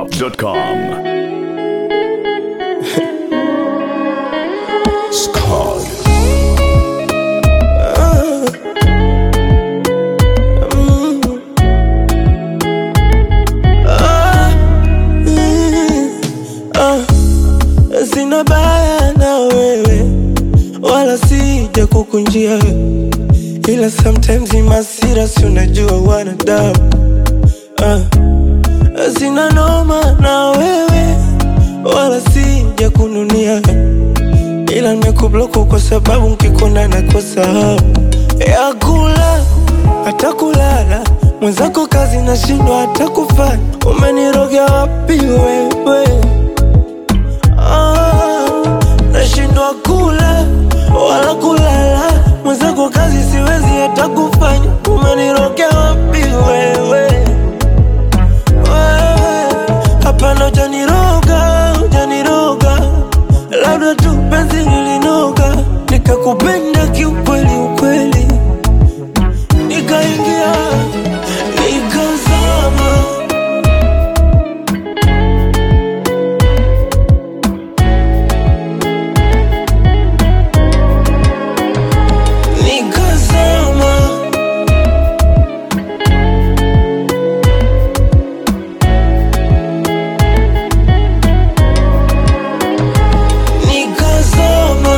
zedwap.com. Scarred. Sina baya na wewe, wala sija kukunjia, ila sometimes ni masira, si unajua wanadamu. Ah, sina noma na wewe, wala sija kununia, ila nimekubloku kwa sababu nkikona nakosa hamu ya kula hata kulala. Mwenzako kazi nashindwa hata kufanya, umenirogea wapi wewe? Ah, nashindwa kula wala kulala, mwenzako kazi siwezi hata kufanya, umenirogea wapi wewe? Wewe, Hapana, hujaniroga, hujaniroga, labda tu penzi lilinoga, nikakupenda kiukweli ukweli, nikaingia nikazama nikazama nikazama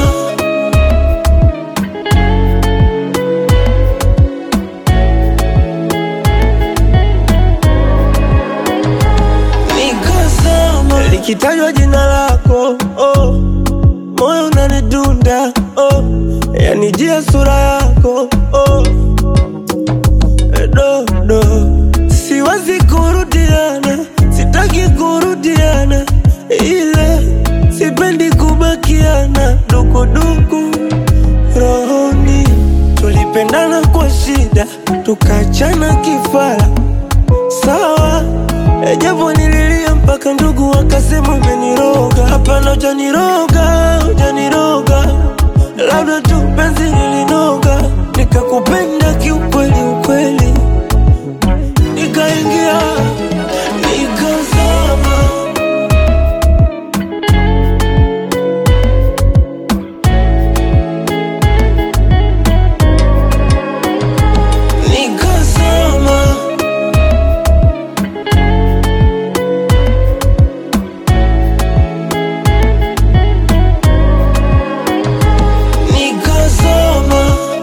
nikazama likitajwa jina lako oh, moyo unanidunda oh, yanijia sura yako oh, dodo siwezi kurudiana sitaki kurudiana ile sipendi kubakiana dukuduku rohoni tulipendana kwa shida tukachana kifara sawa ejapo nililia mpaka ndugu wakasema umeniroga hapana hujaniroga hujaniroga labda tu penzi lilinoga nikakupenda kiukweli ukweli nikaingia nikazama nikazama nikazama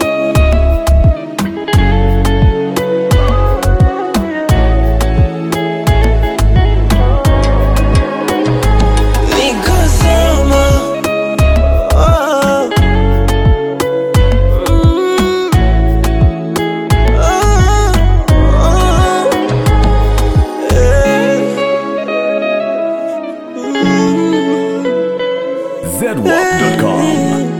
nikazama Ah. Mm. Ah. Ah. Eh. Mm. zedwap.com.